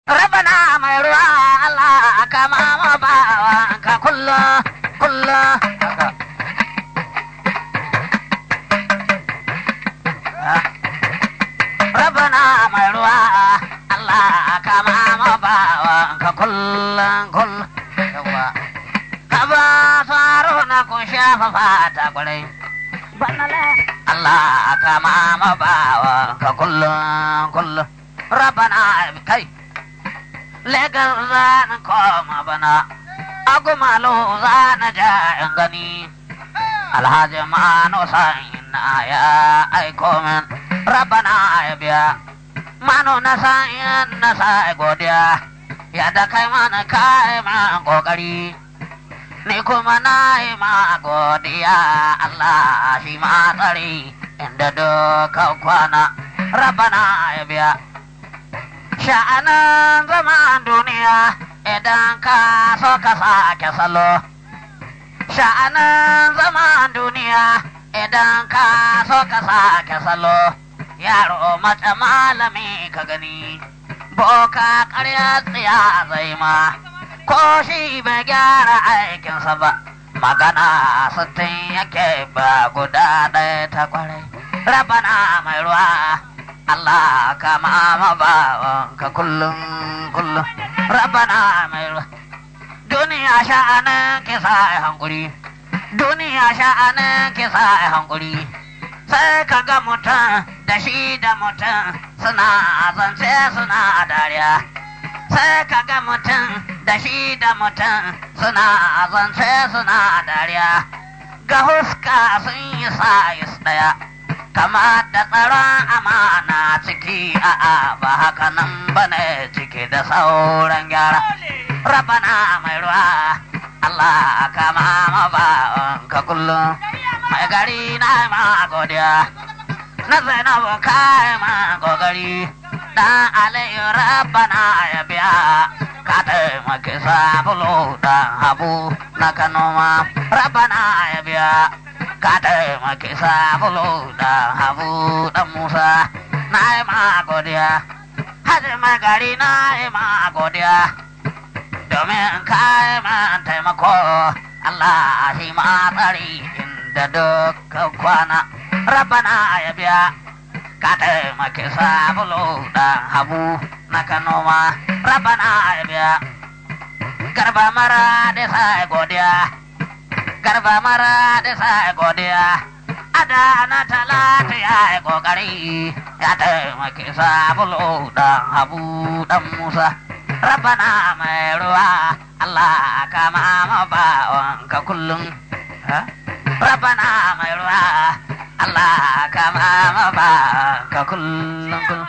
rabana mai ruwa Allah kama ma bawa ka kullum kullum haka rabana mai ruwa Allah kama ma bawa ka kullum kullum yawa ka ba faro na kun shafa fata kwarai Allah kama ma bawa ka kullum kullum rabana kai legar zan koma bana agumalo zan ja in gani alhaji mano na ya aiko min rabana ya biya mano na sa'in na sa'i godiya ya da kai mana kai ma kokari ni kuma na yi ma godiya Allah shi ma tsari inda duka kwana rabana ya biya sha'anin zaman duniya idan ka so ka sake salo sha'anin zaman duniya idan ka so ka sake salo yaro mace malami ka gani boka karya tsiya zai ma ko shi bai gyara aikinsa ba magana sittin yake ba guda ɗaya ta kwarai rabana mai ruwa Allah ka mama bawan ka kullum kullum rabana mai ruwa duniya sha'anin kisa a hankuri duniya sha'anin kisa a hankuri sai ka ga mutum da shi da mutum suna zance suna dariya sai ka ga mutum da shi da mutum suna zance suna dariya ga huska sun yi sayis daya kama da tsaron amana ciki a'a ba haka nan bane ciki da sauran gyara rabana mai ruwa Allah kama ma ba ka kullum mai gari na ma godiya na zainabu kai ma gogari dan alayu rabana ya biya ka taimaki sabulu dan habu na kanoma rabana ya biya ka taimaki sabulu dan habu dan musa na yi ma godiya hajji mai gari na yi ma godiya domin ka yi ma taimako Allah shi ma tsari inda duka kwana rabana ya biya ka taimaki sabulu dan habu na kanoma rabana ya biya garba mara da sa godiya garba mara da sa godiya ada na talata ya yi kokari ya taimaki sabulu dan habu dan musa rabana mai ruwa Allah ka mama bawan ka kullum rabana mai ruwa Allah ka mama bawan ka kullum